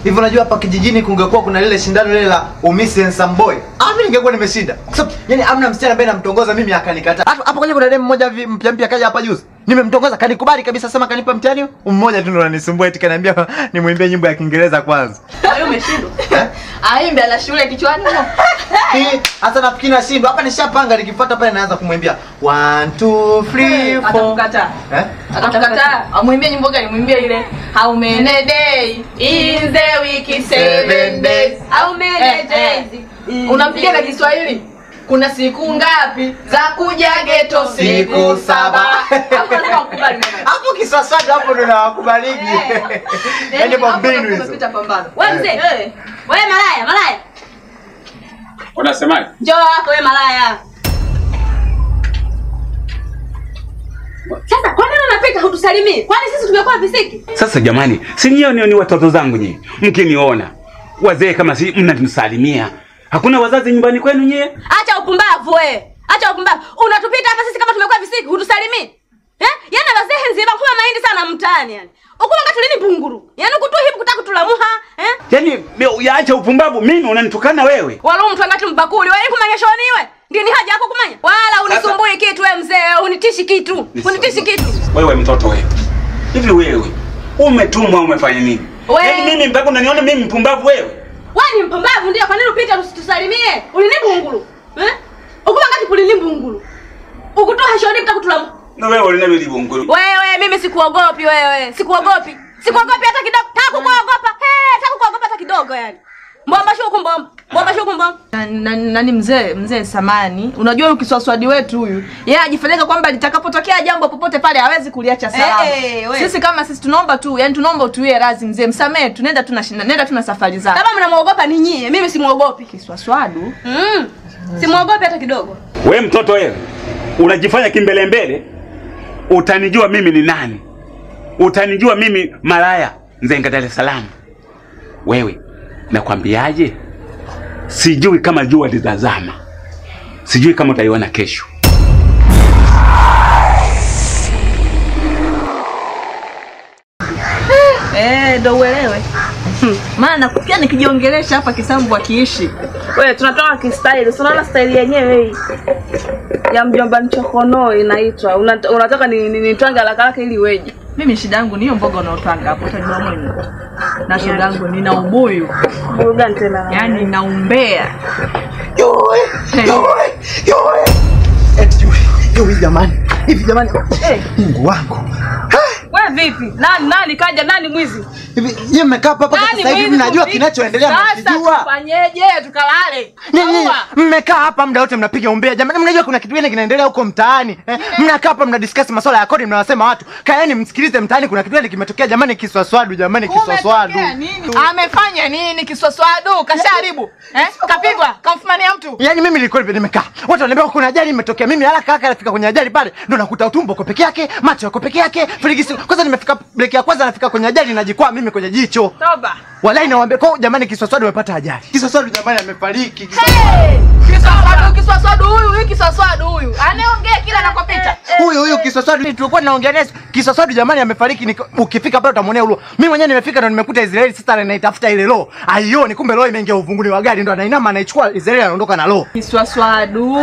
Hivi unajua hapa kijijini kungekuwa kuna lile shindano lile la Umisi and Some Boy. Ah, mimi ningekuwa nimeshinda. Kwa sababu yani amna msichana ambaye namtongoza mimi akanikataa. Hapo hapo kwenye kuna demu mmoja vi- mpya mpya kaja hapa juzi. Nimemtongoza kanikubali kabisa sema kanipa mtihani. huu. Mmoja tu ndo ananisumbua eti kaniambia nimwimbie nyimbo ya Kiingereza kwanza. Kwa hiyo umeshindwa. Aimbe ana shule kichwani huko. Hii hata nafikiri nashindwa. Hapa nishapanga nikifuata pale naanza kumwimbia 1 2 3 4. Atakukataa. Eh? Atakataa. Amwimbie nyimbo gani? Mwimbie ile How many days in the week seven days. How many Eh, eh. days? Unampigia na Kiswahili? Kuna siku ngapi za kuja geto? Siku saba. Hapo lazima ukubali mama. Hapo kiswaswada hapo ndo nawakubaliki. Yaani Hapo kwa mbinu ndo hizo. umepita pambano. Wewe mzee. Eh. Wewe malaya, malaya. Unasemaje? Njoo wako wewe malaya. Sasa kwa nini unapita hutusalimii? Kwani sisi tumekuwa visiki? Sasa jamani, si nyie ni, ni watoto zangu nyie, mkiniona wazee kama si mnanisalimia. Hakuna wazazi nyumbani kwenu nyie? Acha upumbavu wewe. Acha upumbavu. Unatupita hapa sisi kama tumekuwa visiki, hutusalimii. Eh? Yaani wazee nzima kuwa mahindi sana mtaani yani. Ukuma katulini bunguru. Yaani kutu hivi kutaka kutulamuha, eh? Yaani me- yaacha upumbavu, mimi unanitukana wewe. Wala mtu angati mbakuli, wewe kumanyeshoniwe. Ndio ni haja yako kumanya. Wala unisumbui kitu wewe mzee, unitishi kitu. Unitishi kitu. Wewe mtoto wewe, hivi wewe umetumwa umefanya nini? We- Yaani mimi mpaka unaniona mimi mpumbavu wewe? Wewe ni mpumbavu ndio, kwa nini upita usitusalimie? Ulini bungulu. Eh? Ukuma ngati kulini bungulu. Ukutoa shoni mtakutulamu. Na wewe ulinalo libongolo. Wewe mimi sikuogopi wewe. Sikuogopi. Sikuogopi hata kidogo. Taka kuogopa. Eh, taka kuogopa hata kidogo yani. Mbomba shuku mbomba. Mbomba shuku mbomba. Na- na- nani mzee mzee samani unajua huyu kiswaswadi wetu huyu yeye ajifanyika kwamba litakapotokea jambo popote pale hawezi kuliacha salama Eh, eh, we. sisi kama sisi tunaomba tu yani tunaomba utuie razi mzee msamee tunaenda tu na shinda nenda tu na safari zako Kama mnamuogopa ni nyie, mimi simuogopi. kiswaswadu Mm. Simuogopi hata kidogo. We mtoto wewe, unajifanya kimbelembele, utanijua mimi ni nani? Utanijua mimi malaya Nzenga, Dar es Salaam. Wewe nakwambiaje, sijui kama jua litazama, sijui kama utaiona kesho. eh ndo uelewe Hmm, maana nakusikia nikijiongelesha hapa kisambu akiishi Wewe tunatoka kistyle. Si unaona style yenyewe hii ya mjomba nchokono inaitwa. Una- Unataka ni, ni, nitwange haraka haraka ili weje. mimi shida yangu ni hiyo mboga unaotwanga hapo utajua mwenyewe na shoga yangu nina ubuyu Burudani tena. yani naumbea Yoe, yoe, yoe. Eti yoe, yoe jamani. Hivi jamani. Mungu wangu. Wewe vipi? Nani nani kaja nani mwizi? Hivi yeye mmekaa hapa mpaka Nani sasa hivi mwizi mnajua vipi? kinachoendelea Sasa mnakijua. tufanyeje? Tukalale. Nyinyi Sawa. mmekaa hapa muda wote mnapiga umbea jamani, mnajua kuna kitu gani kinaendelea huko mtaani eh? Mnakaa hapa mna discuss masuala ya kodi, mnawasema watu kaeni msikilize mtaani, kuna kitu gani kimetokea jamani, kiswaswadu jamani, kiswaswadu. Kumetokea nini? amefanya nini kiswaswadu kasharibu eh? kapigwa kamfumania mtu Yaani mimi nilikuwa hivi nimekaa. Watu wananiambia kuna ajali imetokea. Mimi haraka haraka nafika kwenye ajali pale. Ndio nakuta utumbo uko peke yake, macho yako peke yake, firigisi. Kwanza nimefika break ya kwanza nafika kwenye ajali najikwaa mimi kwenye jicho. Toba. Walai nawaambia kwa jamani kiswaswadu amepata ajali. Kiswaswadu jamani amefariki. kiswaswadu kiswaswadu huyu huyu kiswaswadu huyu anaongea kila anakopita Huyu huyu kiswaswadu tulikuwa tunaongea naye. Kiswaswadu jamani amefariki. Niko- Ukifika pale utamwonea ulo. Mimi mwenyewe nimefika ndo nimekuta Israeli sasa anaitafuta ile roho. Aioni kumbe roho imeingia uvunguni wa gari ndo anainama anaichukua Israeli anaondoka na roho. kiswaswadu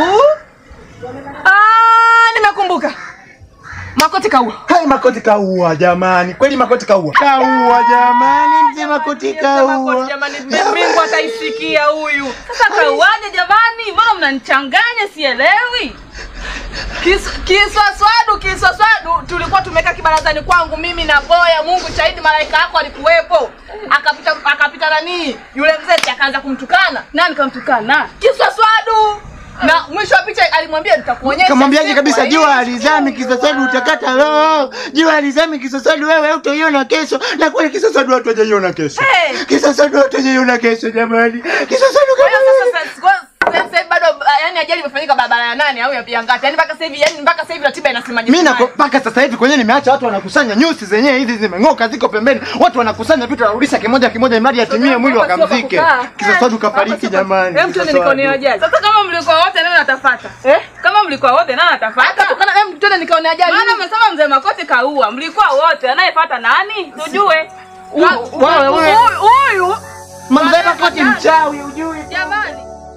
ah, nimekumbuka makoti kaua Hai makoti kaua jamani. Kweli makoti kaua. Kaua jamani, mzee makoti kaua. Jamani Mungu ataisikia huyu. Sasa kauaje jamani? Mbona mnanichanganya sielewi? Kis- kiswaswadu kiswaswadu tulikuwa tumekaa kibarazani kwangu mimi na boya mungu shahidi malaika yako alikuwepo akapita akapita nanii yule mzee akaanza kumtukana Nani kamtukana? kiswaswadu na mwisho wa picha alimwambia nitakuonyesha Kamwambiaje siku kabisa hii." jua alizami kisosadu utakata roho. Jua alizami kisosadu wewe utaiona kesho. Na kweli kisosadu watu hajaiona kesho. Hey! Kisosadu watu hajaiona kesho jamani. Kisosadu Kwa hiyo kama sasa- sasa- kwa- sasa hivi bado ah, yani ajali imefanyika barabara ya nane au ya ya ngapi yani mpaka sasa hivi yani mpaka sasa hivi ratiba inasemaje mimi nako mpaka sasa hivi kwenye nimeacha watu wanakusanya nyusi zenyewe hizi zimeng'oka ziko pembeni. Watu wanakusanya vitu wanarudisha kimoja kimoja imradi atimie mwili hapa sio wakamzike. pa kukaa. Kisosadu kafariki jamani. Hem tuende nikaone ajali. Sasa kama mlikuwa wote nani atafuata? Eh? Kama mlikuwa wote nani atafuata? tukana hem twende nikaone ajali Maana umesema mzee Makoti kaua. Mlikuwa wote anayefuata nani? Tujue. Wa- wa- wa- Huyu- huyu Makoti mchawi ujui. Jamani.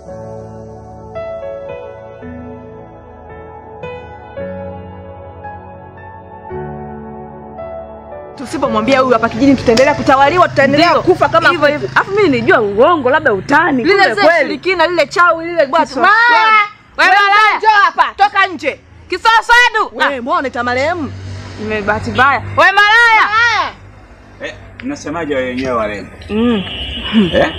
Tusipomwambia huyu hapa kijini tutaendelea kutawaliwa, tutaendelea Ndio. kufa kama Hivyo kuku. Alafu mimi nilijua uongo, labda utani. Lile kumbe zee kweli. shirikina lile chawi lile bwana. Kiswa- Malaya. Wewe Wewe malaya. njoo hapa. Toka nje. Kiswaswadu. Wewe mbona ta marehemu? Nimebahati mbaya. Wewe malaya. Malaya. Eh, mnasemaje wenyewe warembo? Mm. Eh?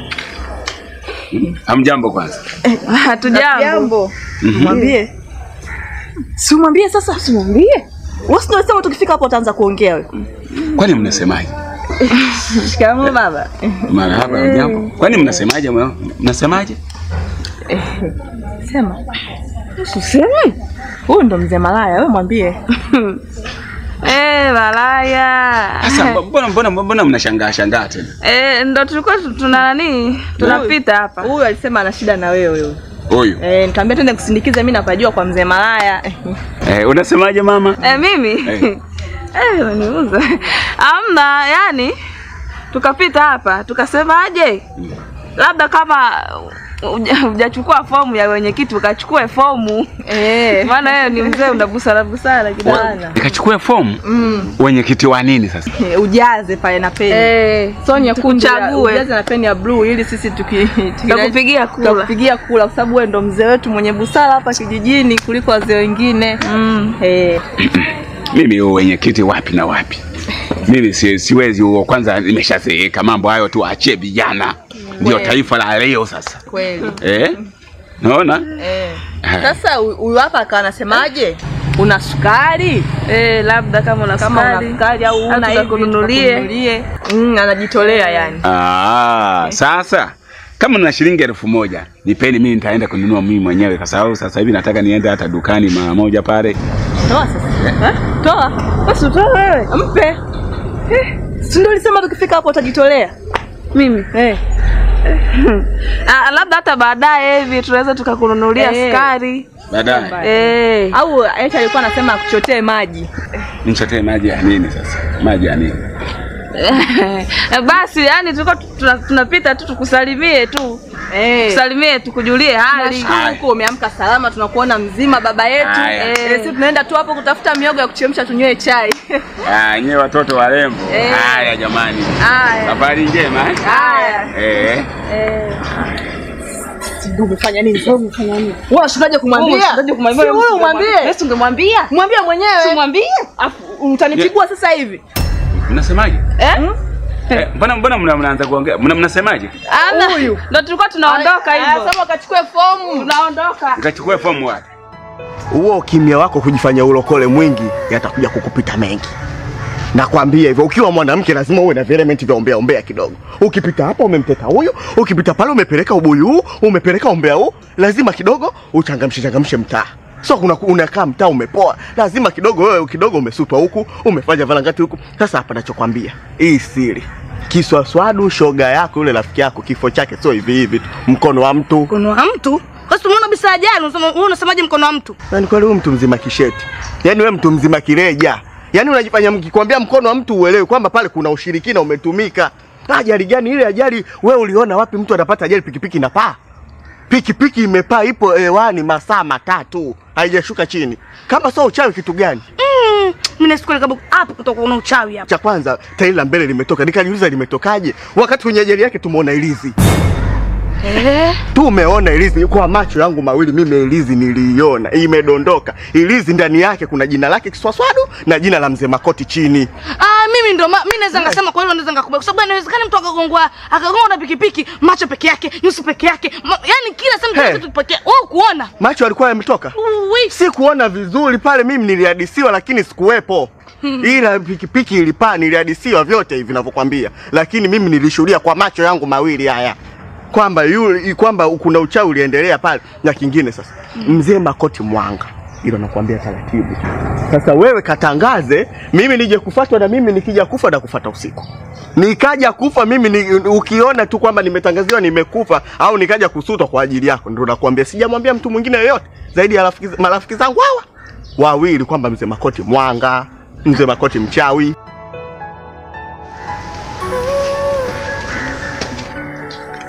Hamjambo kwanza. Hatujambo. Mwambie. Si umwambie sasa, si umwambie. Wewe sio sema tukifika hapo utaanza kuongea wewe. Kwani mnasemaje? Shikamoo baba. Marahaba, hamjambo. Kwani mnasemaje? mwa- Mnasemaje? Sema. Usiseme. Huyu ndo mzee malaya, wewe mwambie. Eh, malaya. Sasa mbona mbona mbona mnashangaa shangaa tena? Eh, ndo tulikuwa tu- tuna nani? Tunapita hapa. Huyu alisema ana shida na wewe huyu. Huyu. Eh, nikamwambia twende kusindikiza mimi napajua kwa mzee malaya. Eh, unasemaje mama? Eh, mimi? Eh. Eh, unaniuza. Amna, yani tukapita hapa, tukasemaje? Labda kama huja- hujachukua fomu ya wenyekiti ukachukue fomu. Eh. Maana wewe ni mzee una busara busara kidogo. Nikachukua fomu Mm. wenyekiti wa nini sasa? Ujaze pale na peni. Eh, So nyekundu tukuchague. ujaze na peni ya blue ili sisi tuki Tutakupigia kula. tutakupigia kula kwa sababu wewe ndo mzee wetu mwenye busara hapa kijijini kuliko wazee wengine. Mm. Eh. Mimi huo wenyekiti wapi na wapi? Mimi si, siwezi huo, kwanza nimeshazeeka. Mambo hayo tu achie vijana, ndio Kweli. taifa la leo sasa. Kweli. Eh? Naona? Eh. Eh. Sasa hu- huyu hapa akawa anasemaje? Una sukari? Eh, labda kama una Kama una sukari. sukari au una hivi tukakununulie. tukakununulie. Mm, anajitolea yani. Ah, sasa kama na shilingi elfu moja nipeni, mimi nitaenda kununua mimi mwenyewe, kwa sababu sasa hivi nataka niende hata dukani mara moja pale. Toa sasa. Eh? Toa. Basi utoe wewe. Mpe. Eh, si ndio ulisema tukifika hapo utajitolea? Mimi. Eh. Ah, labda hata baadaye hivi tunaweza tukakununulia Eh. sukari. Baadaye Eh. Au eti alikuwa anasema akuchotee maji. nichotee maji ya nini sasa? Maji ya nini? Basi yani tulikuwa tuna- tunapita tu tukusalimie tu. Eh. Tusalimie tukujulie hali. Nashukuru Haya. huko umeamka salama, tunakuona mzima baba yetu. Haya. Eh, sisi tunaenda tu hapo kutafuta miogo ya kuchemsha tunywe chai. Ah, nyewe watoto warembo. Eh. Haya jamani. Haya. Safari njema eh? Haya. Eh. Eh. Ndio umefanya nini? Sasa umefanya nini? Wewe unashindaje kumwambia? Unashindaje kumwambia? Si wewe umwambie. Wewe si ungemwambia? Mwambie mwenyewe. Tumwambie? Afu utanipigua sasa hivi. Mnasemaje? Eh? Eh, mbona mbona mna- mnaanza kuongea? Mna mnasemaje? Ana. Huyu. Ndio tulikuwa tunaondoka hivyo. Sasa ukachukue fomu. Tunaondoka. Nikachukua fomu wapi? huo ukimya wako kujifanya ulokole mwingi yatakuja kukupita mengi. Nakwambia hivyo, ukiwa mwanamke lazima uwe na elementi vya ombea ombea kidogo. Ukipita hapa umemteka huyu, ukipita pale umepeleka ubuyu huu, umepeleka ombea huu, lazima kidogo uchangamshe changamshe mtaa. So kuna unakaa mtaa umepoa, lazima kidogo wewe kidogo umesutwa huku, umefanya valangati huku. Sasa hapa nachokwambia, hii siri kiswaswadu, shoga yako yule rafiki yako, kifo chake sio hivi hivi tu, mkono wa mtu Mkono wa mtu? Basi umeona bisa ajali, unasema wewe unasemaje mkono wa mtu? Yaani kweli huyu mtu mzima kisheti. Yaani wewe mtu mzima kireja. Yaani unajifanya mkikwambia mkono wa mtu uelewe kwamba pale kuna ushirikina umetumika. Ajali gani ile ajali wewe uliona wapi mtu anapata ajali pikipiki na paa? Pikipiki imepaa ipo hewani masaa matatu. Haijashuka chini. Kama sio uchawi kitu gani? Mm, mimi nasikuli kama hapo kutoka kuna uchawi hapo. Cha kwanza tairi la mbele limetoka. Nikajiuliza limetokaje? Wakati kwenye ajali yake tumeona ilizi. Eh, Tumeona ilizi kwa macho yangu mawili, mimi ilizi niliiona imedondoka. Ilizi ndani yake kuna jina lake Kiswaswadu na jina la mzee Makoti chini. ah mimi ndo ma- mimi naweza ngasema kwa hilo naweza ngakubali kwa sababu inawezekana mtu akagongwa akagongwa na pikipiki, macho peke yake, nyuso peke yake. Ma, yani kila sehemu Hey. hey. kitu peke yake. Wewe kuona? Macho alikuwa yametoka. Uwi. Si kuona vizuri pale, mimi nilihadisiwa, lakini sikuwepo. Ila pikipiki ilipaa, nilihadisiwa vyote hivi ninavyokwambia, lakini mimi nilishuhudia kwa macho yangu mawili haya kwamba yule kwamba kuna uchawi uliendelea pale. Na kingine sasa, mzee Makoti Mwanga, hilo nakwambia taratibu. Sasa wewe katangaze, mimi nije kufatwa, na mimi nikija kufa na kufata usiku nikaja kufa mimi ni, ukiona tu kwamba nimetangaziwa nimekufa au nikaja kusutwa kwa ajili yako, ndio nakwambia. Sijamwambia mtu mwingine yoyote zaidi ya rafiki, marafiki zangu hawa wawili kwamba mzee Makoti Mwanga, mzee Makoti mchawi.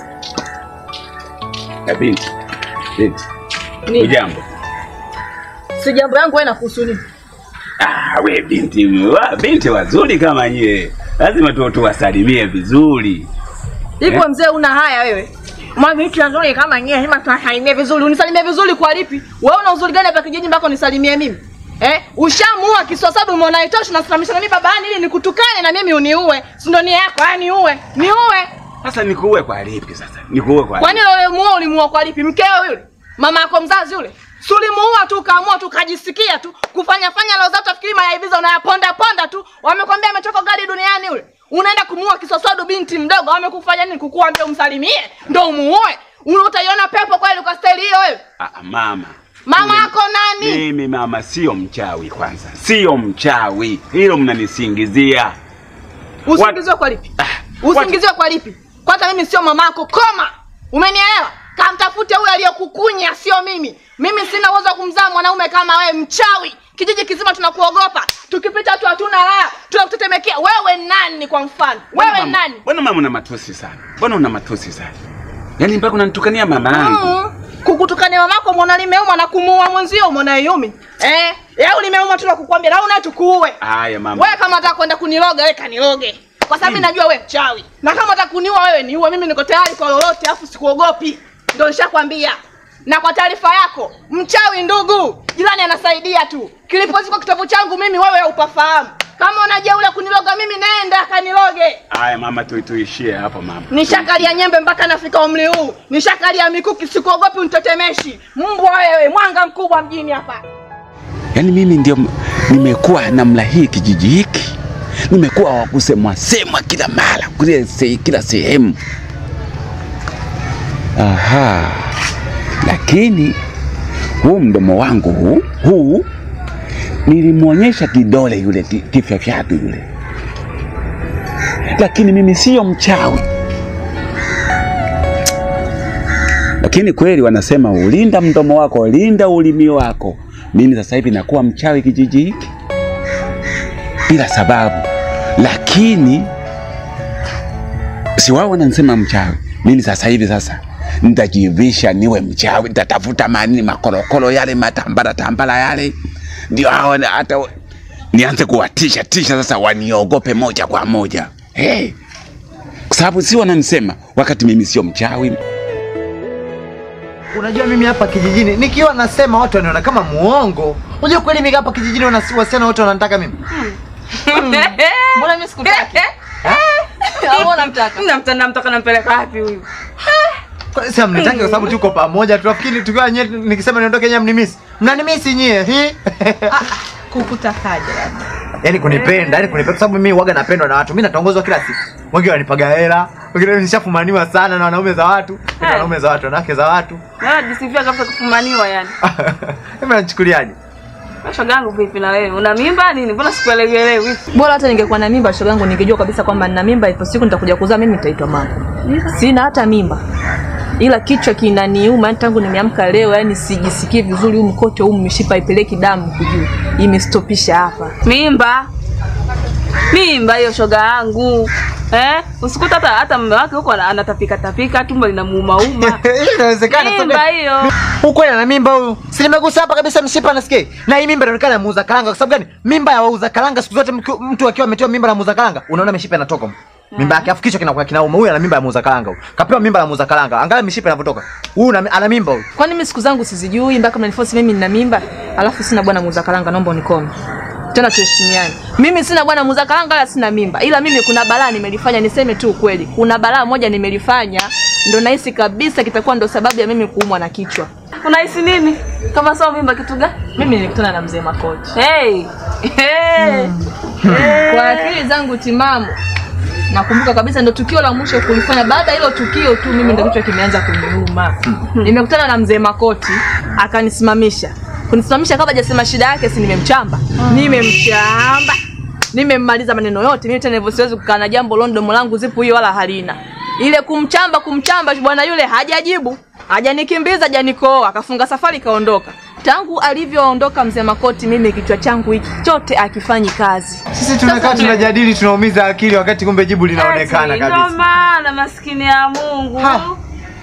Ya binti. Binti. Nini? Ujambo. Si jambo yangu wewe nakuhusu nini? Ah, we binti, wa, binti wazuri kama nyie. Lazima tu tuwasalimie vizuri. Ipo Eh? mzee una haya wewe. Mwa vitu nzuri kama nyie, lazima tuwasalimie vizuri. Unisalimie vizuri kwa lipi? Wewe una uzuri gani hapa kijiji mpaka unisalimie mimi? Eh? Ushamuua kiswasabu umeona haitoshi unasimamisha na mimi babani ili nikutukane na mimi uniue. Si ndio nia yako? Yaani niue. Niue. Sasa nikuue kwa lipi sasa? Nikuue kwa Kwani lipi? yule muua ulimuua kwa lipi? Mkeo yule? Mama yako mzazi yule? Si ulimuua tu ukaamua tu ukajisikia tu kufanya fanya leo zako tafikiri mayaiviza unayaponda ponda tu. Wamekwambia amechoka gari duniani yule. Unaenda kumuua kiswaswadu binti mdogo wamekufanya nini kukuambia umsalimie ndio umuue? Una utaiona pepo kweli kwa staili hiyo wewe? Ah, mama. Mama Mimi- yako nani? Mimi mama sio mchawi kwanza. Sio mchawi. Hilo mnanisingizia. Usingiziwe kwa lipi? Ah, Usingiziwe kwa lipi? Kwanza mimi sio mamako, koma. Umenielewa? Kamtafute huyo aliyekukunya, sio mimi. Mimi sina uwezo wa kumzaa mwanaume kama wewe, mchawi. Kijiji kizima tunakuogopa. Tukipita tu hatuna raha, tunakutetemekea. Wewe nani kwa mfano? Mbona Wewe mama- nani? Mbona mama una matusi sana? Mbona una matusi sana? Yaani mpaka unanitukania mama yangu. Mm. Kukutukania mamako mbona limeuma na kumuua mwenzio mbona yumi? Eh, yau limeuma tu na kukwambia na una tukuue. Haya mama. Wewe kama unataka kwenda kuniloga wewe kaniloge. Kwa sababu mimi najua wewe mchawi. Na kama unataka kuniua wewe niue, mimi niko tayari kwa lolote, afu sikuogopi. Ndio nishakwambia. Na kwa taarifa yako, mchawi ndugu, jirani anasaidia tu. Kilipozikwa kitabu changu mimi wewe upafahamu. Kama unajeula kuniloga mimi nenda kaniloge. Haya mama tu tuishie hapo mama. Nishakalia nyembe mpaka nafika umri huu. Nishakalia mikuki, sikuogopi unitetemeshi. Mbwa wewe, mwanga mkubwa mjini hapa. Yaani mimi ndio m- nimekuwa namna hii kijiji hiki, nimekuwa wa kusemwa semwa kila mara kule se, kila sehemu. Aha, lakini huu mdomo wangu huu huu nilimwonyesha kidole yule ki- kifya fyatu yule, lakini mimi siyo mchawi. Lakini kweli wanasema ulinda mdomo wako, linda ulimi wako. Mimi sasa hivi nakuwa mchawi kijiji hiki bila sababu, lakini si wao wananisema mchawi. Mimi sasa hivi sasa nitajivisha niwe mchawi, nitatafuta manini makorokoro yale matambara tambara yale, ndio hao na- hata nianze kuwatisha tisha sasa, waniogope moja kwa moja hey. Kwa sababu si wananisema wakati mimi sio mchawi. Unajua mimi hapa kijijini nikiwa nasema watu wanaona kama muongo. Unajua kweli mimi hapa kijijini wana- wasichana wote wananitaka mimi. Mbona mimi sikutaki? Au unamtaka? Namtaka namtaka nampeleka wapi huyu? Kwa sasa mnitaki kwa sababu tuko pamoja. Tunafikiri tukiwa nyie nikisema niondoke nyie mnimisi. Mnanimisi nyie. Hi. Kukutakaje labda? Yaani kunipenda, yaani kunipenda kwa sababu mimi huwaga napendwa na watu. Mimi natongozwa kila siku. Wengine wanipaga hela, wengine nishafumaniwa sana na wanaume za watu, na Hey. wanaume za watu, wanawake za watu. Na jisifia kabisa kufumaniwa yani. Mimi nachukuliaje? Shoga yangu vipi na wewe? Una mimba nini? Mbona sikuelewi? Bora hata ningekuwa na mimba shoga yangu ningejua kabisa kwamba nina mimba ipo siku nitakuja kuzaa mimi nitaitwa mama. Sina hata mimba. Ila kichwa kinaniuma yani tangu nimeamka leo yani sijisikii vizuri huu mkote huu mishipa ipeleki damu kujuu. Imestopisha hapa. Mimba. Mimba hiyo shoga yangu. Eh? Usikuta hata hata mume wake huko ana- anatapika tapika tumbo linamuuma uma. Hii inawezekana Mimba soga. hiyo. Huko ana mimba huyu. Si nimegusa hapa kabisa mshipa nasikia. Na hii mimba inaonekana ya muuza karanga kwa sababu gani? Mimba ya wauza karanga siku zote mkiwa- mtu akiwa ametoa mimba na muuza karanga, unaona mishipa inatoka. Mimba yake afu kichwa kinakuwa kinauma. Huyu ana mimba ya muuza karanga huyu. Kapewa mimba ya muuza karanga. Angalia mishipa inavyotoka. Huyu ana ana mimba huyu. Kwani mimi siku zangu sizijui mpaka mnaniforce mimi nina mimba? Alafu sina bwana muuza karanga naomba unikome. Tena tuheshimiane. Mimi sina bwana muuza karanga wala sina mimba. Ila mimi kuna balaa nimelifanya niseme tu ukweli. Kuna balaa moja nimelifanya ndo nahisi kabisa kitakuwa ndo sababu ya mimi kuumwa na kichwa. Unahisi nini? Kama sio mimba kitu gani? Mimi nilikutana na mzee Makoti. Hey. Hey. Kwa akili zangu timamu nakumbuka kabisa ndo tukio la mwisho kulifanya. Baada ya hilo tukio tu mimi ndo kichwa kimeanza kuniuma. Nimekutana na mzee Makoti akanisimamisha, kunisimamisha kabla hajasema shida yake, si nimemchamba, nimemchamba, nimemmaliza maneno yote. Mimi tena hivyo siwezi kukaa na jambo londomo langu zipu hiyo wala halina ile kumchamba kumchamba, bwana yule hajajibu, hajanikimbiza, hajanikooa, akafunga safari kaondoka. Tangu alivyoondoka mzee Makoti, mimi kichwa changu hiki chote akifanyi kazi. Sisi tunakaa tunajadili tunaumiza akili wakati kumbe jibu linaonekana Eti, Ndo kabisa. maana maskini ya Mungu. Ha.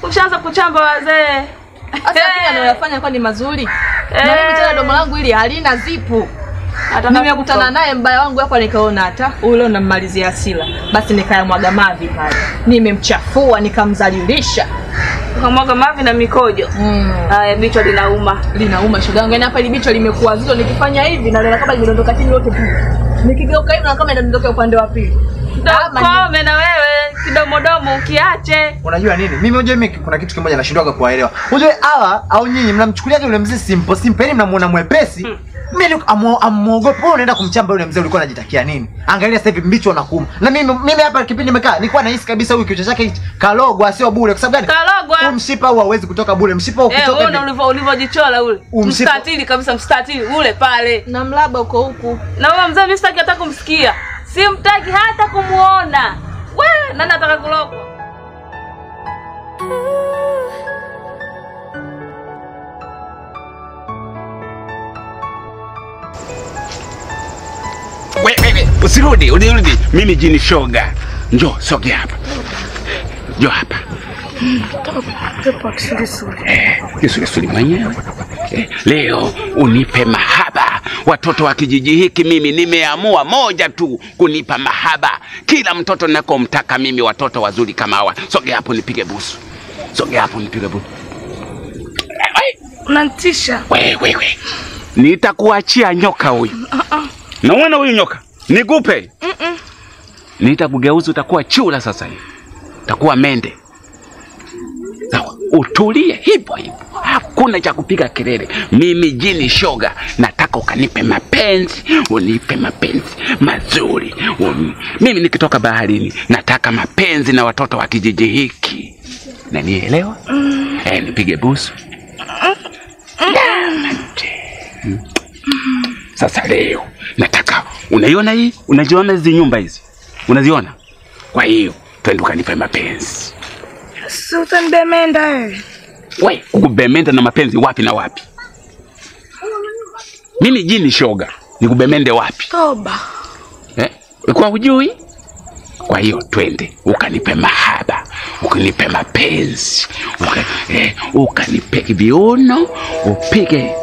Ushaanza kuchamba wazee. Sasa lakini anayoyafanya kwa ni mazuri. Na mimi tena domo langu ili halina zipu. Ataka Nimekutana kufa. naye mbaya wangu hapa nikaona hata ule unammalizia asila. Basi nikayamwaga mavi pale. Nimemchafua nikamdhalilisha. Ukamwaga mavi na mikojo. Mm. Haya, bichwa linauma. Linauma shoga yangu. Yaani hapa ile bichwa limekuwa zito nikifanya hivi na naona kama limedondoka chini lote tu. Nikigeuka hivi na kama inadondoka upande wa pili. Ama ni- Kome na wewe kidomodomo ukiache. Unajua nini? Mimi unajua mimi kuna kitu kimoja nashindwaga kuwaelewa. Unajua hawa au nyinyi mnamchukuliaje yule mzee simple simple, yani mnamuona mwepesi. Mimi amuogopa. Wewe unaenda kumchamba yule mzee ulikuwa unajitakia nini? Angalia sasa hivi mbicho unakuuma. Na mimi mimi hapa kipindi nimekaa nilikuwa nahisi kabisa huyu kichwa chake hichi kalogwa sio bure. Kwa sababu gani? Kalogwa. Huu mshipa huu hauwezi kutoka bure. Mshipa Eh, ukitoka uone hivi. ulivyo ulivyojichola ule. Umsipo- Mstatili kabisa mstatili ule pale. na mlaba uko huku. Na huyo mzee mimi sitaki hata kumsikia. Simtaki hata kumuona. We, nani ataka kulogwa? We, we, we, usirudi, unirudi. Mimi jini shoga. Njoo, sogea hapa. Njoo hapa. Eh, kisulisuli mwenyewe. Eh, leo unipe mahaba. Watoto wa kijiji hiki mimi nimeamua moja tu kunipa mahaba. Kila mtoto nakomtaka mimi watoto wazuri kama hawa. Sogea hapo nipige busu. Sogea hapo nipige busu. Eh, Unanitisha. we, we, we. Nitakuachia nyoka huyu. Naona huyu nyoka nikupe. Nitakugeuza utakuwa chura sasa hivi, utakuwa mende. Sawa, utulie hivyo hivyo, hakuna cha kupiga kelele. Mimi jini shoga, nataka ukanipe mapenzi, unipe mapenzi mazuri. Un... Mimi nikitoka baharini nataka mapenzi na watoto wa kijiji hiki, nanielewa? Eh, nipige busu. Mm. Sasa leo nataka, unaiona hii, unaziona hizi nyumba hizi, unaziona? Kwa hiyo twende ukanipe mapenzi. Si utanibemenda wewe. We, kukubemenda na mapenzi wapi na wapi? Mimi jini shoga, nikubemende wapi Toba. eh? Ulikuwa hujui? Kwa hiyo twende ukanipe mahaba, ukanipe mapenzi, uka, eh, ukanipe viuno, upige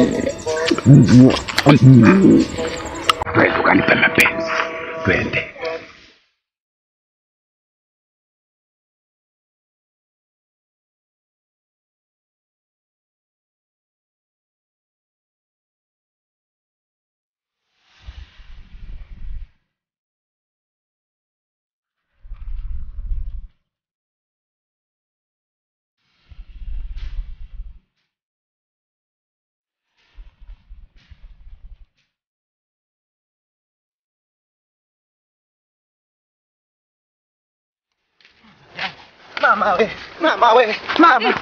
twende ukanipe mapenzi, twende. Mama we, mama we, mama.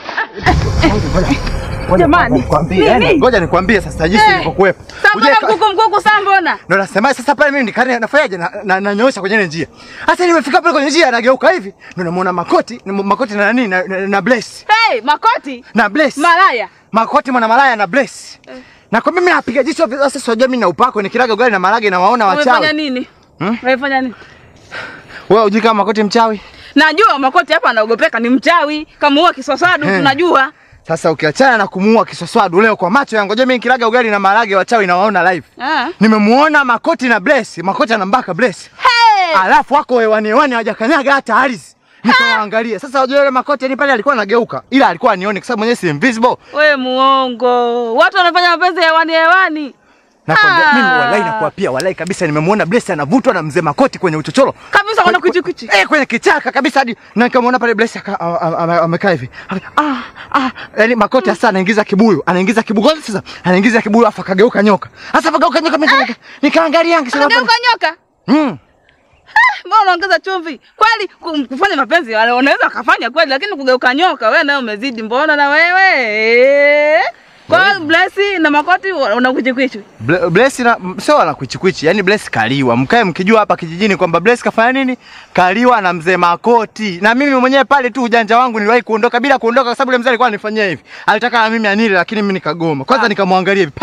Jamani, Nikwambie, yani, ngoja nikwambie sasa jinsi nilivyokuwepo. Sambona Uje ka- mkuku mkuku sambona? Ndo nasema sasa pale mimi nikani nafanyaje na, na, nanyoosha kwenye ile njia. Sasa nimefika pale kwenye njia nageuka hivi. Ndo namuona makoti, ni makoti na nani na, na, na Bless. Hey, makoti. Na Bless. Malaya. makoti mwana malaya na Bless. Na kwa mimi napiga jicho hivi, sasa sio mimi na upako nikilaga ugali na marage na waona Umefanya wachawi. nini? Hmm? Umefanya nini? Wewe hujui kama makoti mchawi? Najua makoti hapa anaogopeka ni mchawi. Kama huwa kiswaswadu Eh. tunajua. Sasa ukiachana na kumuua kiswaswadu leo kwa macho yangu, je, mimi nikilaga ugali na marage wachawi na waona live. Ah. Nimemuona makoti na Bless, makoti anambaka Bless. Hey! Alafu wako hewani hewani hawajakanyaga hata ardhi. Nikawaangalia. Sasa unajua yule makoti yani pale alikuwa anageuka. Ila alikuwa anione kwa sababu mwenyewe si invisible. We muongo. Watu wanafanya mapenzi hewani hewani. Nakwambia Ah. mimi walai nakuwa pia walai kabisa nimemuona Bless anavutwa na mzee makoti kwenye uchochoro. Kabisa kuna kuchi kuchi. Eh, kwenye kichaka kabisa hadi na nikamwona pale Bless aka- a- a- ame- amekaa hivi. Aka- Ah, ah, yani makoti sasa anaingiza kibuyu, anaingiza kibuyu Kwanza sasa, anaingiza kibuyu afa kageuka nyoka. Sasa kageuka nyoka mimi nika- nikaangalia nikisema Geuka nyoka. Mm. Mbona unaongeza chumvi? Kweli ku- kufanya mapenzi wale unaweza kufanya kweli lakini kugeuka nyoka wewe nayo umezidi. Mbona na wewe? Eh. Kwa hiyo Blessy na makoti unakuchikwichi. Ble- Bless na m- sio ana kwichikwichi, yani Bless kaliwa. Mkae mkijua hapa kijijini kwamba Bless kafanya nini? Kaliwa na mzee Makoti. Na mimi mwenyewe pale tu ujanja wangu niliwahi kuondoka bila kuondoka kwa sababu yule mzee alikuwa anifanyia hivi. Alitaka na mimi anile lakini mimi nikagoma. Kwanza nikamwangalia hivi. Pa!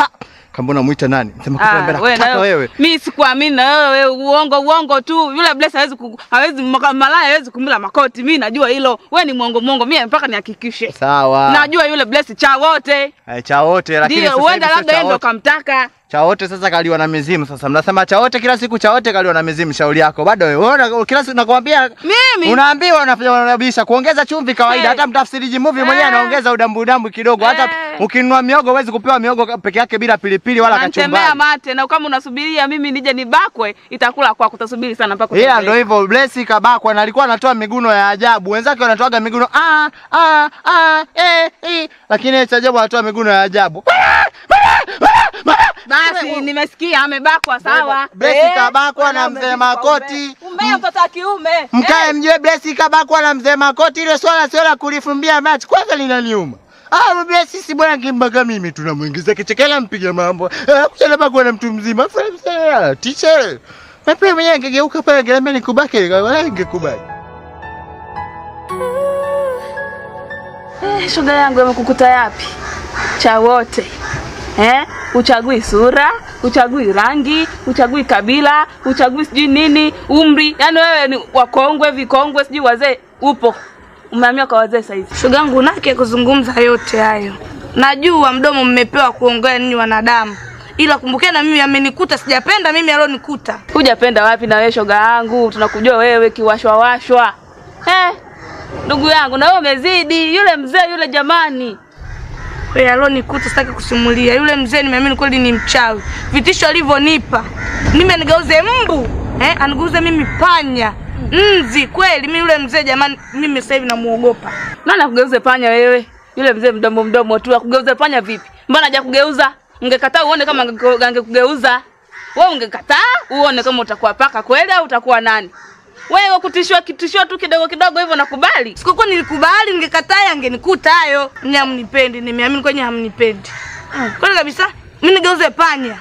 Kamba unamuita nani? Sema kwa Ah, mbele wewe nataka na wewe. Mimi sikuamini na wewe uongo uongo tu. Yule Bless hawezi ku, hawezi maka- malaya hawezi kumla makoti. Mimi najua hilo. Wewe ni mwongo mwongo. Mimi mpaka nihakikishe. Sawa. Najua yule Bless cha wote. Eh, cha wote lakini Ndio, sasa huenda hivi sio labda cha yeye ndo wote. kamtaka. Cha wote sasa kaliwa na mizimu sasa. Mnasema cha wote kila siku cha wote kaliwa na mizimu shauri yako. Bado wewe unaona kila siku nakwambia Mimi unaambiwa unafanya unabisha kuongeza chumvi kawaida. Eh. Hata mtafsiriji movie mwenyewe Eh. anaongeza udambu udambu kidogo. Hata Eh. ukinunua miogo huwezi kupewa miogo peke yake bila pilipili wala Nantembea kachumbari. mate na kama unasubiria mimi nije nibakwe itakula kwako utasubiri sana mpaka Ila utembee. ndo hivyo Blessi kabakwa na alikuwa anatoa miguno ya ajabu. Wenzake wanatoaga miguno ah ah ah eh, eh. Lakini yeye cha ajabu anatoa miguno ya ajabu. Basi nimesikia amebakwa sawa. Blessi Eh, kabakwa na bwana, mzee umezidi Makoti. kwa ume. Umbea mtoto wa kiume. Mkae mjue Blessi kabakwa na mzee Makoti, ile swala sio la kulifumbia machi, kwanza linaniuma. Ah, Blessi si bwana kimbaka mimi tunamuingiza kichekela mpiga mambo. Ah, kuchana bakwa na mtu mzima. Fanya teacher. Na pia mwenyewe angegeuka pale angeambia nikubake, wala ingekubali. Eh, shoga yangu amekukuta yapi? Cha wote. Eh? Uchagui sura, uchagui rangi, uchagui kabila, uchagui sijui nini, umri. Yaani wewe ni wakongwe, vikongwe, sijui wazee upo. Umehamia kwa wazee sasa hivi. Shoga yangu nake kuzungumza yote hayo. Najua mdomo mmepewa kuongea ninyi wanadamu, ila kumbukeni na mimi amenikuta, sijapenda mimi alionikuta. Hujapenda wapi na wewe shoga yangu? Tunakujua wewe kiwashwa washwa. Eh? Ndugu yangu na wewe umezidi yule mzee yule jamani. Wewe alionikuta sitaki kusimulia. Yule mzee nimeamini kweli ni mchawi. Vitisho alivyonipa. Mimi anigeuze mbu, eh? Anigeuze mimi panya. Nzi kweli mimi yule mzee jamani mimi sasa hivi namuogopa. Nani akugeuze panya wewe? Yule mzee mdomo mdomo tu akugeuze panya vipi? Mbona hajakugeuza? Ungekataa uone kama ange- angekugeuza. Wewe ungekataa uone kama utakuwa paka kweli au utakuwa nani? Wewe kutishiwa kitishio tu kidogo kidogo hivyo nakubali. Sikukuwa nilikubali, ningekataa yangenikuta hayo. Mimi hamnipendi, nimeamini kwenye hamnipendi. Kweli kabisa. Mimi nigeuze panya.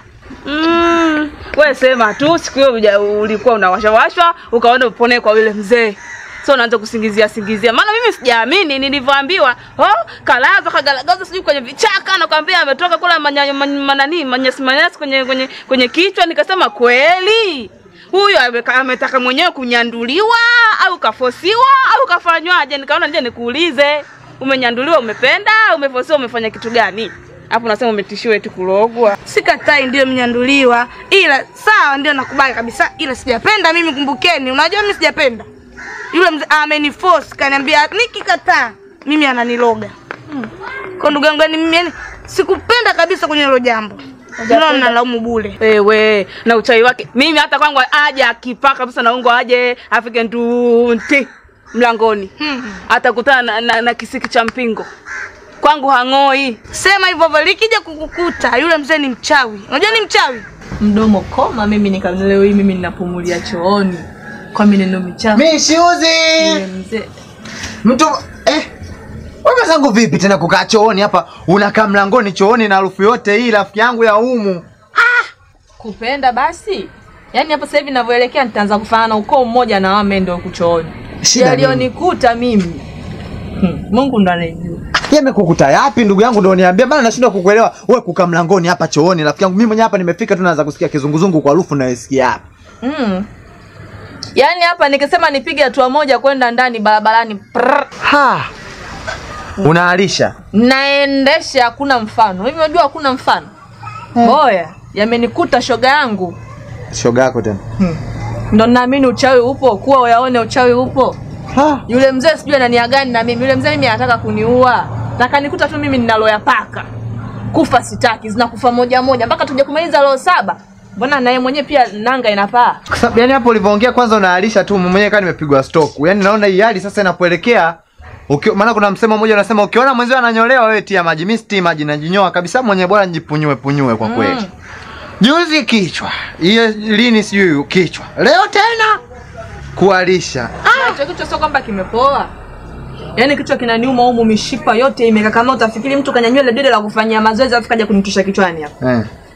Mm, wewe sema tu siku hiyo uja- ulikuwa unawashawashwa ukaona upone kwa yule mzee. So unaanza kusingizia singizia. Maana mimi sijaamini nilivyoambiwa, oh, kalaza kagalagaza sijui kwenye vichaka na kwambia ametoka kula manya- man- manani manyasi manyasi kwenye kwenye kwenye kichwa nikasema kweli. Huyu ameka- ametaka mwenyewe kunyanduliwa au kafosiwa au kafanywaje? Nikaona nje nikuulize. Umenyanduliwa umependa, umefosiwa umefanya kitu gani? Hapo unasema umetishiwa eti kulogwa. Sikatai, ndio mnyanduliwa, ila sawa, ndio nakubali kabisa, ila sijapenda mimi. Kumbukeni, unajua mimi sijapenda. Yule mzee ameniforce, kaniambia nikikataa mimi ananiloga. Kwa ndugu yangu, yani mimi yani sikupenda kabisa kwenye hilo jambo. Ndio mnalaumu bure. Wewe na uchawi wake, mimi hata kwangu aje akipaka kabisa na ungo aje afike ndunti mlangoni Hmm. atakutana na, na, na kisiki cha mpingo kwangu hang'oi. Sema hivyo hivyo, likija kukukuta yule mzee ni mchawi. Unajua ni mchawi? mdomo koma mimi nika leo hii mimi ninapumulia chooni kwa mineno michafu Mishuzi. Yule mzee Mtu eh wewe zangu vipi tena kukaa chooni hapa unakaa mlangoni chooni na harufu yote hii rafiki yangu ya umu. kupenda basi yaani hapo sasa hivi ninavyoelekea nitaanza kufanana na ukoo mmoja na wame ndio kuchooni Shida nini? yaliyonikuta mimi hmm. mungu ndo anayejua Yamekukuta yapi ndugu yangu ndio niambia maana nashindwa kukuelewa. Wewe kukaa mlangoni hapa chooni rafiki yangu mimi mwenyewe hapa nimefika tu naanza kusikia kizunguzungu kwa harufu nayosikia hapa. mm. yaani hapa nikisema nipige hatua moja kwenda ndani barabarani prrr, Ha. Unaalisha. naendesha hakuna mfano hivi unajua hakuna mfano boya yamenikuta shoga yangu Shoga yako tena. ndo naamini uchawi upo kuwa uyaone uchawi upo Ha. yule mzee sijui anania gani na mimi yule mzee mimi anataka kuniua na kanikuta tu mimi ninaloya paka kufa sitaki zinakufa moja moja mpaka tuje kumaliza roho saba mbona naye mwenyewe pia nanga inapaa Kwa sababu yani hapo ulivyoongea kwanza unaalisha tu mimi mwenyewe kama nimepigwa stroke. Yaani naona hii hali sasa inapoelekea Ukio, maana kuna msemo mmoja unasema ukiona mwenzio ananyolewa wewe tia maji. Mimi sitii maji najinyoa kabisa mwenyewe bora nijipunyue punyue kwa kweli. Juzi kichwa. Hiyo lini sijui kichwa. Leo tena kualisha. hicho kichwa sio kwamba kimepoa yaani kichwa kinaniuma humu mishipa yote imekakamaa utafikiri mtu kanyanyua ile dede la kufanyia mazoezi alafu kaja kunitusha kichwani hapa Eh.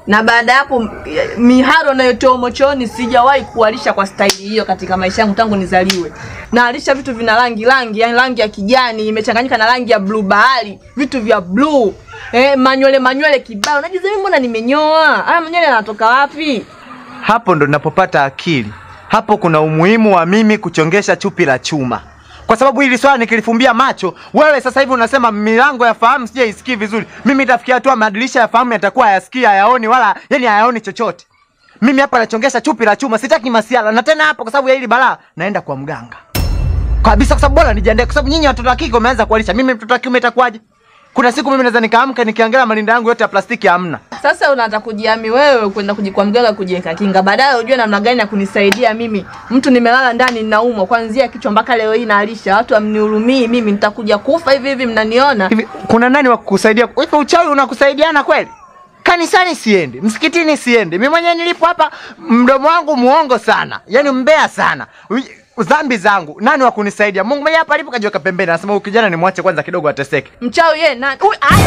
na baada ya hapo eh, miharo nayotoa mochoni sijawahi kualisha kwa staili hiyo katika maisha yangu tangu nizaliwe. Naalisha vitu vina rangi rangi, yani rangi ya kijani imechanganyika na rangi ya blue bahari, vitu vya blue eh, manywele manywele kibao. Najiza mimi mbona nimenyoa? Haya manywele yanatoka wapi? Hapo ndo ninapopata akili. Hapo kuna umuhimu wa mimi kuchongesha chupi la chuma, kwa sababu hili swala nikilifumbia macho, wewe sasa hivi unasema milango ya fahamu sija isikii vizuri. Mimi itafikia hatua madirisha ya fahamu yatakuwa hayasikii, hayaoni wala yani hayaoni chochote. Mimi hapa nachongesha chupi la chuma, sitaki masiala. Na tena hapo, kwa sababu ya hili balaa, naenda kwa mganga kabisa, kwa sababu bora nijiandae, kwa sababu nyinyi watoto wa kike wameanza kualisha. Mimi mtoto wa kiume itakuwaje? Kuna siku mimi naweza nikaamka nikiangalia malinda yangu yote ya plastiki hamna. Sasa unataka kujiami wewe kwenda kujikwa mganga kujiweka kinga, baadaye ujue namna gani ya kunisaidia mimi. Mtu nimelala ndani ninaumwa kuanzia kichwa mpaka leo hii naalisha, watu hamnihurumii mimi, nitakuja kufa hivi hivi, mnaniona Hivi kuna nani wa kukusaidia? Hivi uchawi unakusaidiana kweli? Kanisani siendi, msikitini siendi. Mimi mwenyewe nilipo hapa mdomo wangu muongo sana. Yaani mbea sana. Ui- Dhambi zangu. Nani wa kunisaidia? Mungu mwenyewe hapa alipo kajiweka pembeni. Anasema huyu kijana nimwache kwanza kidogo ateseke. mchawi yeye nani? Uy, aya.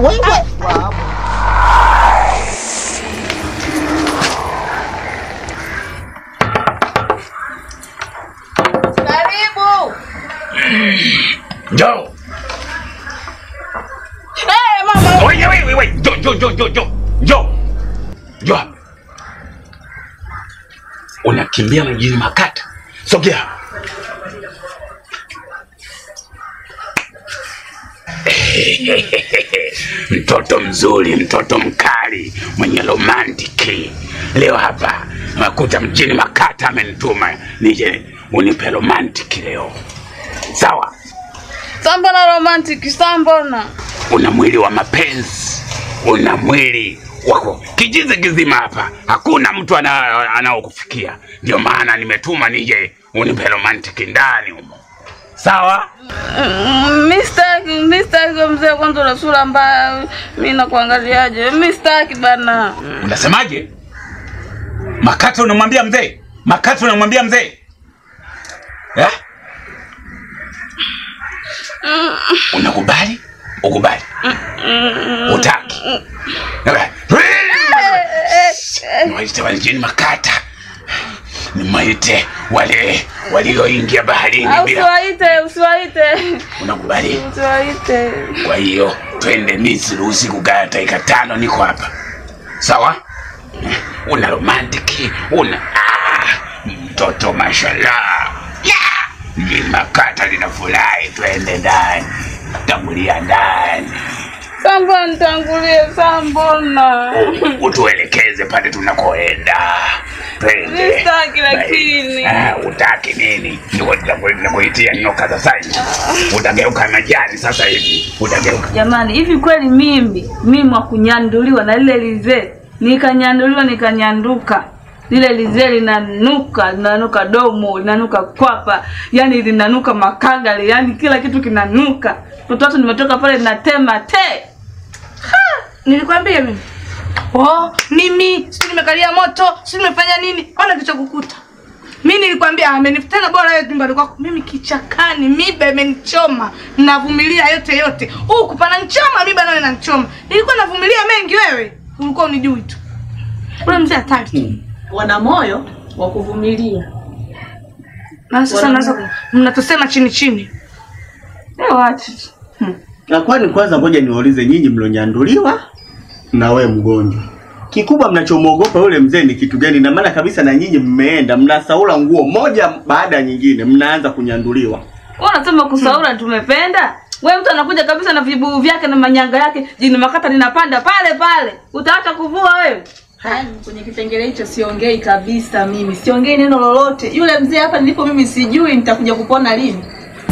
Karibu. Njoo. Eh, mama. Wewe wewe wewe, njoo njoo njoo njoo njoo. Njoo. Njoo. hapa. Unakimbia mjini Makata. Sogea. mtoto mzuri, mtoto mkali, mwenye romantiki. Leo hapa nakuta mjini Makata, amenituma nije unipe romantiki leo. Sawa, Sambona romantic, sambona. una mwili wa mapenzi, una mwili wako kijizi kizima hapa, hakuna mtu ana- anaokufikia. Ndio maana nimetuma nije unipe romantiki ndani humo. Sawa, Mistaki, mistaki mzee, kwanza una sura mbaya. Mimi nakuangaliaje? Mistaki bana. unasemaje? Makata unamwambia mzee? Makata unamwambia mzee eh? Unakubali? Ukubali? Utaki? Niwaite wale jini Makata, niwaite wale walioingia baharini Ah, bila. Usiwaite, usiwaite. Unakubali? Usiwaite. Kwa hiyo twende Misri usiku kaa dakika tano, niko hapa sawa. Una romantiki una ah, mtoto mashallah yeah. Limakata linafurahi, twende ndani, tangulia ndani, Sambona nitangulie, sambona. U- utuelekeze pale tunakoenda. Twende. Sitaki lakini. Ah, utaki nini? Niko- niko- Nikuitia nyoka sasa hivi, utageuka majani sasa hivi, utageuka Jamani, hivi kweli mimi mimi wa kunyanduliwa na lile lizee nikanyanduliwa nikanyanduka lile lizee linanuka linanuka domo linanuka kwapa yani linanuka makagale yani kila kitu kinanuka mtoto watu nimetoka pale natema te Nilikwambia mimi. Oh, mimi sio nimekalia moto, sio nimefanya nini? Ona kilichokukuta. Mimi nilikwambia amenifutana bora wewe nyumbani kwako. Mimi kichakani, miba imenichoma. Navumilia yote yote. Huku pana nichoma, miba nayo inanichoma. Nilikuwa navumilia mengi wewe. Ulikuwa unijui tu. Ule mzee hatari tu. Wana moyo wa kuvumilia. Na sasa naanza mnatusema chini chini. Eh, wacha Na kwani kwanza ngoja niwaulize nyinyi mlionyanduliwa na we mgonjwa. Kikubwa mnachomwogopa yule mzee ni kitu gani? Na maana kabisa na nyinyi mmeenda mnasaula nguo moja baada ya nyingine, mnaanza kunyanduliwa. wewe unasema kusaura tumependa we mtu anakuja kabisa na vibuyu vyake na manyanga yake jini makata linapanda pale pale utaacha kuvua wewe Yaani kwenye kipengele hicho siongei kabisa mimi. Siongei neno lolote. Yule mzee hapa nilipo mimi sijui nitakuja kupona lini.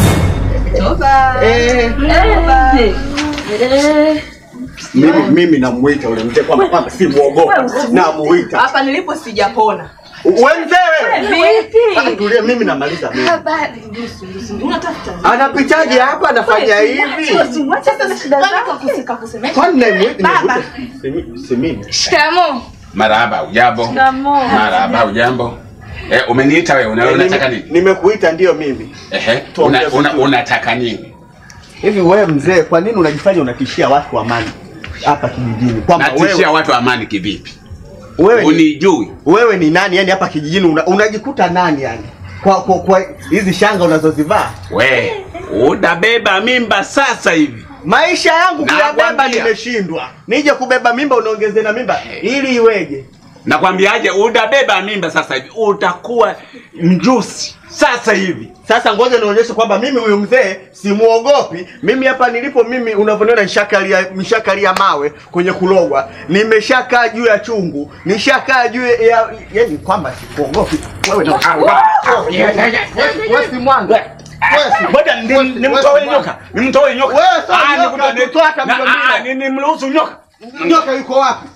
Toba. Eh, Eh, eh. mimi mimi namuita yule mzee kwamba kwamba si muogopa. Namuita. Hapa nilipo sijapona. We mzee wewe. Sasa Vipi? tulia mimi namaliza mimi. Habari. Ndusu, ndusu. Unatafuta. Anapitaje hapa anafanya hivi? Mwacha sasa shida zako kusika kusemesha. Kwani namuita Baba. si mimi. Shikamoo. Marahaba, ujambo? Shikamoo. Marahaba, ujambo? Eh, umeniita wewe, una, unataka nini? Nimekuita ndio mimi. Ehe, Tuongee una, una, vizuri. unataka nini? Hivi wewe mzee, kwa nini unajifanya unatishia watu amani? hapa kijijini kwamba natishia wewe, watu amani kivipi wewe, ni, unijui wewe ni nani yani hapa kijijini una, unajikuta nani yani kwa kwa kwa hizi shanga unazozivaa we utabeba mimba sasa hivi maisha yangu kuyabeba Nakwambia. nimeshindwa nije kubeba mimba unaongeze na mimba ili iweje nakwambiaje utabeba mimba sasa hivi utakuwa mjusi sasa hivi sasa ngoja nionyeshe kwamba mimi huyu mzee simuogopi mimi hapa nilipo mimi unavyoniona nishakalia nishakalia mawe kwenye kulogwa nimeshakaa juu ya chungu nishakaa juu ya yani kwamba sikuogopi wewe na wewe si mwanga wewe si ngoja ni- nimtoe nyoka nimtoe nyoka Wewe sio Ah, nyoka, nikuta- tutoa hata na- mdombilo. ah, ni- nimruhusu nyoka nyoka yuko wapi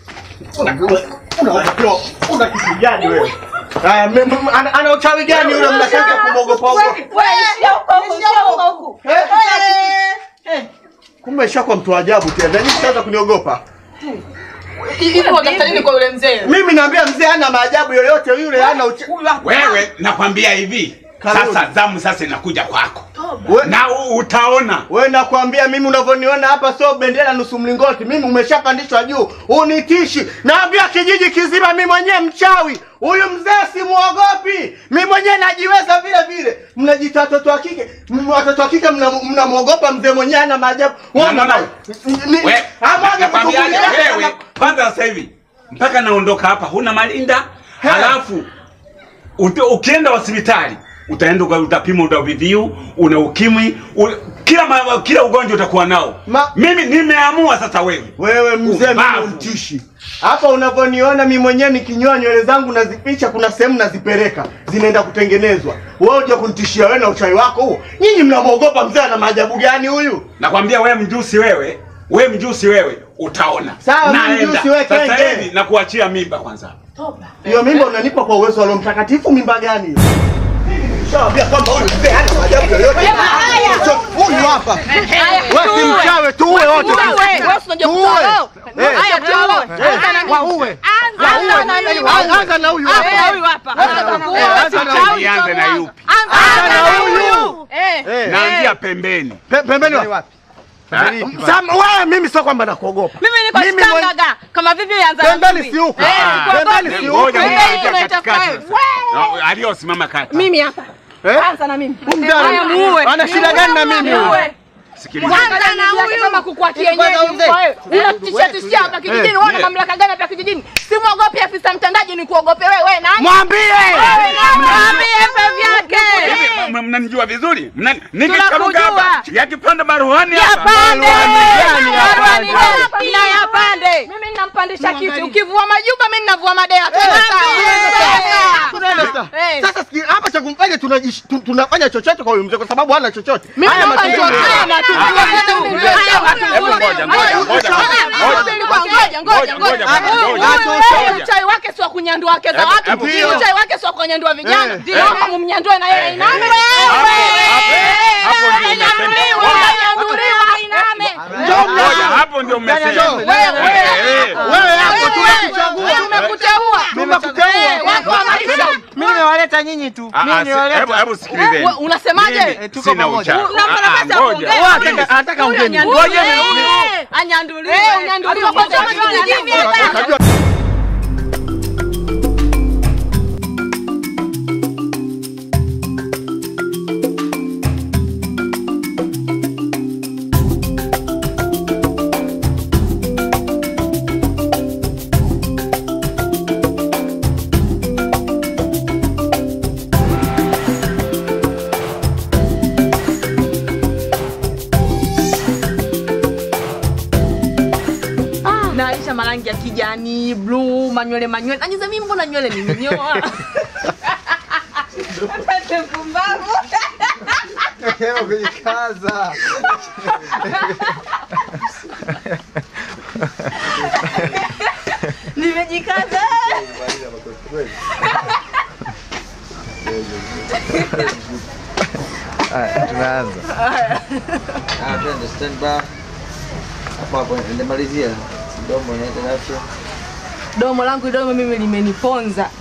una una kitu gani wewe Haya, me- me- ana ana uchawi gani yule mnataka kumwogopa ogopa kumbe shakwa mtu wa ajabu tena nyinyi sasa kuniogopa Hivi unatafuta nini kwa yule mzee? mimi naambia mzee hana maajabu yoyote yule hana ucha... wewe nakwambia hivi Karudi. sasa zamu sasa inakuja kwako we, na u- utaona we nakwambia mimi unavyoniona hapa sio bendera nusu mlingoti mimi umeshapandishwa juu unitishi naambia kijiji kizima mimi mwenyewe mchawi huyu mzee simuogopi mi mwenyewe najiweza vile vile mnajita watoto wa kike M- watoto wa kike mna- mnamwogopa mzee mwenyewe ana maajabu Wewe No, no, no. una- ni- We- Ama aje nakwambiaje kukukulia- wewe kwanza sasa hivi mpaka naondoka hapa huna malinda He. halafu ute- ukienda hospitali utaenda uka- utapima una VVU una ukimwi u, kila ma, kila ugonjwa utakuwa nao Ma- mimi nimeamua sasa wewe wewe mzee mimi Ubavu. mtishi hapa unavyoniona mi mwenyewe nikinyoa nywele zangu nazipicha kuna sehemu nazipeleka zinaenda kutengenezwa wewe uja kunitishia wewe na uchawi wako huo nyinyi mnamwogopa mzee ana maajabu gani huyu nakwambia wewe mjusi wewe we mjusi wewe utaona Sawa, mi Naenda. mjusi wewe, sasa kenge. hivi na kuachia mimba kwanza hiyo mimba unanipa kwa uwezo wa Roho Mtakatifu mimba gani hiyo Shawambia kwamba huyu mzee hana maajabu yoyote. Huyu hapa. Wewe si mchawi tuue wote. Tuue. Eh. Eh, Wauwe. Anza na huyu hapa. Eh, anza na huyu. nianze na yupi Anza na huyu. Eh. naanzia pembeni Pe- Pembeni wapi? Sam, wewe mimi sio kwamba nakuogopa. Mimi niko Mimi mwenye- shangaga kama vipi anza na Pembeni mimi. si huko. Eh, Ah. nikuogope. Pembeni si huko. Ngoja Pembeni ngoja tunaita katikati five. sasa. No, aliyosimama kati Mimi hapa. Eh? Anza na mimi. Mzee Haya, muue. ana shida gani na mimi? huyu? Muue. sikiliza Kwanza na huyu kama kuku wa kienyeji mko wewe. Unatishia tishia hapa kijijini, Eh, wewe una eh. mamlaka gani hapa kijijini? Simwogopi afisa mtendaji ni kuogope wewe, wewe nani? Mwambie. Wewe nani? Mwambie pe vyake. Hivi, m- mnanijua vizuri Mna- Tunakujua. nikikaruka hapa yakipanda maruhani hapa Yapande. gani hapa? Maruani hapa na yapande. Mimi ninampandisha kiti. Ukivua majuba mimi ninavua madea. Twende sawa. Tunaenda sasa. Eh. Sasa sikia, hapa cha kumfanya tunajish- tu- tunafanya chochote kwa huyu mzee kwa sababu hana chochote. Mimi Haya naomba matendo nijue yake. kama tujue vitu. Haya watu Hebu ngoja, ngoja, ngoja, ngoja, Ngoja, ngoja, ngoja. ngoja, Huyu- ngoja, huyu ngoja. yeye Uchai wake si wa kunyandua wake za Hebu- watu. hebu- Hii Uchai wake si wa kunyandua vijana. Eh. Ndio kama mnyandue na yeye iname. hapo- hapo ndio Inyanuliwa, umesema. inyanuliwa, iname. Ngoja, hapo ndio mmesema Wewe, Eh, eh. Wewe hapo tunakuchagua. Tumekuteua. Tumekuteua. Eh, wako wa maisha. Mimi niwaleta nyinyi tu. Ah, Mimi ah, si- niwaleta. hebu- hebu sikilizeni. Wewe unasemaje? Mimi Eh, tuko sina pamoja. uchawi. Unampa Ah, ah, nafasi ya ngoja. kuongea. Anataka- Anataka ugeni. Ngoja anyanduliwe. Eh, unyanduliwe kwa sababu kijijini hapa. Unajua naisha marangi ya kijani bluu manywele manywele nanyiza mimi mbona nywele nimenyoa Hebu kujikaza. Nimejikaza. Haya, tunaanza. Ah, twende stand by. Hapo hapo nimalizia. Domo inaenda afya. domo langu domo mimi limeniponza